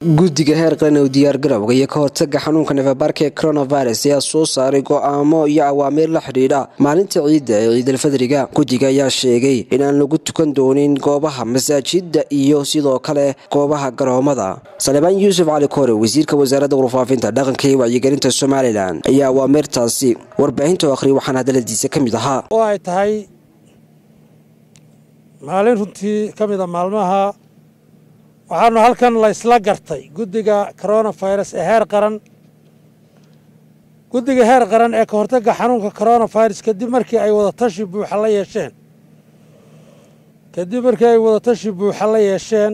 guddiga heer qaran ee diyaargarowga iyo ka hortaga xanuunka nefabaarka ee coronavirus ayaa soo saaray go'aamo iyo awaamiir la xidhiidha maalinta ciidda ee ciidalfadriga guddiga ayaa sheegay in aan lagu tukan doonin goobaha masaajida iyo sidoo kale goobaha garoomada salebaan yuusuf cali koore wasiirka wasaaradda warfaafinta dhaqanka iyo wacyigelinta somalilan ayaa awaamirtaasi warbaahinta u akhriyay waxaana hadaladiisa ka mid ahaa oo ay tahay maalin runtii ka mida maalmaha waxaanu halkan la ysla gartay guddiga coronavirus ee heer qaran guddiga heer qaran ee ka hortagga xanuunka coronavirus kadib markii ay wadatashi buuxa la yeesheen kadib markii ay wadatashi buuxa la yeesheen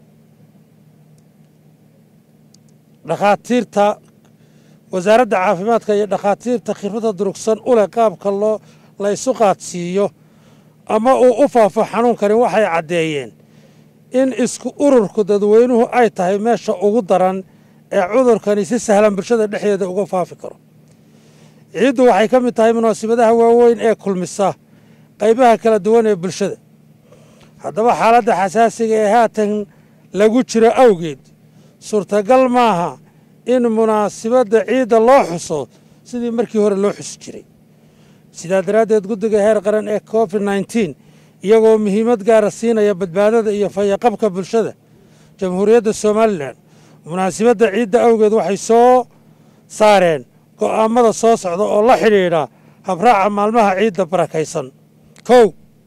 dhakhaatiirta wasaaradda caafimaadka iyo dhakhaatiirta khibradda durugsan u leh qaabka loo la ysu qaadsiiyo ama uu u faafo xanuunkani waxay caddeeyeen in isku ururku dadweynuhu ay tahay meesha ugu daran ee cudurkani si sahlan bulshada dhexdeeda uga faafi karo ciiddu waxay ka mid tahay munaasabadaha waaweyn ee kulmisa qaybaha kala duwan ee bulshada haddaba xaaladda xasaasiga ee haatan lagu jiro awgeed suurtagal maaha in munaasabadda ciidda loo xuso sidii markii hore loo xusi jiray sidaa daraaddeed guddiga heer qaran ee covid nneteen iyagoo muhiimad gaara siinaya badbaadada iyo fayaqabka bulshada jamhuuriyadda somalilan munaasabadda ciidda awgeed waxay soo saareen go'aamada soo socda oo la xidhiidha habraaca maalmaha ciidda barakaysan kow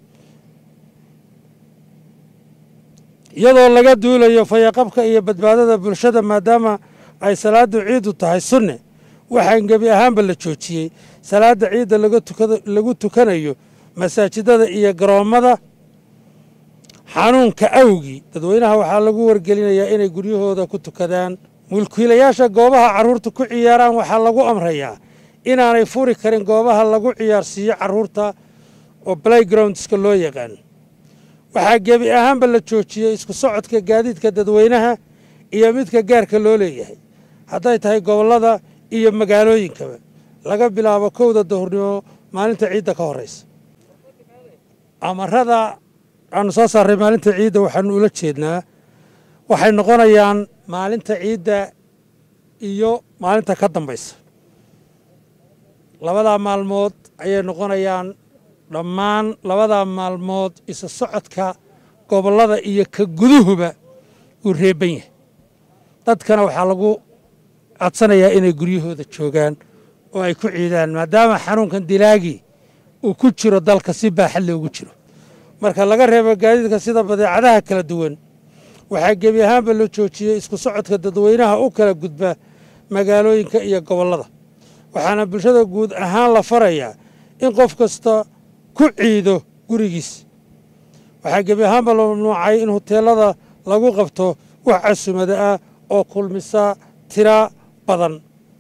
iyadoo laga duulayo fayaqabka iyo badbaadada bulshada maadaama ay salaadu ciiddu tahay sunne waxaan gebi ahaanba la joojiyey salaada ciidda lagu tukanayo masaajidada iyo garoommada xanuunka awgii dadweynaha waxaa lagu wargelinayaa inay guryahooda ku tukadaan mulkiilayaasha goobaha carruurta ku ciyaaraan waxaa lagu amrayaa inaanay furi karin goobaha lagu ciyaarsiiyo carruurta oo playgroundska loo yaqaan waxaa gebi ahaanba la joojiyey isku socodka gaadiidka dadweynaha iyo midka gaarka loo leeyahay hadday tahay gobollada iyo magaalooyinkaba laga bilaabo kowda dahurnimo maalinta ciidda ka horraysa amarada aanu soo saarray maalinta ciidda waxaanu ula jeednaa waxay noqonayaan maalinta ciidda iyo maalinta ka dambaysa labadaa maalmood ayay noqonayaan dhammaan labadaa maalmood isa socodka gobollada iyo ka guduhuba uu reeban yahay dadkana waxaa lagu codsanayaa inay guryahooda joogaan oo ay ku ciidaan maadaama xanuunkan dilaagii uu ku jiro dalka si baaxad loogu jiro marka laga reebo gaadiidka sida badeecadaha kala duwan waxaa gebi ahaanba la joojiyey isku socodka dadweynaha u kala gudba magaalooyinka iyo gobollada waxaana bulshada guud ahaan la farayaa in qof kasta ku ciido gurigiis waxaa gebi ahaanba la mamnuucay in huteelada lagu qabto wax casumada ah oo kulmisa tira badan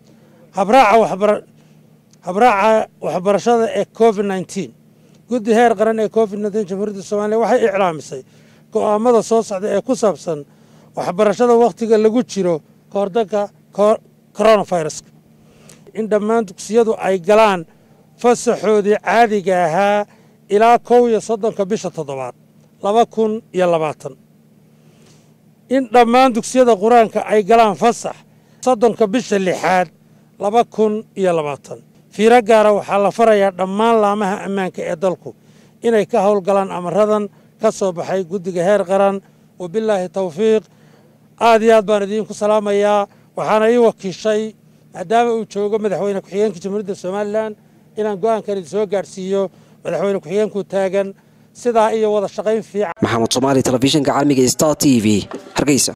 habraaca waxbarashada ee covid nneteen guddi heer qaran ee covid nneteen jamhuuriyadda somaliya waxay iclaamisay go'aamada soo socda ee ku saabsan waxbarashada wakhtiga lagu jiro kahordanka coronaviruska in dhammaan dugsiyadu ay galaan fasaxoodii caadiga ahaa ilaa kow iyo soddonka bisha toddobaad laba kun iyo labaatan in dhammaan dugsiyada qur-aanka ay galaan fasax soddonka bisha lixaad laba kun iyo labaatan fiiro gaara waxaa la farayaa dhammaan laamaha ammaanka ee dalku inay ka howlgalaan amaradan ka soo baxay guddiga heer qaran wabilaahi tawfiiq aad iyo aad baan idiinku salaamayaa waxaana ii wakiishay maadaama uu joogo madaxweyne ku-xigeenka jamhuuriyadda somalilan inaan go'aankan idin soo gaadhsiiyo madaxweyne ku-xigeenku taagan sidaa iyo wada shaqayn fiican maxamed soomaali telefishinka caalamiga star t v hargeysa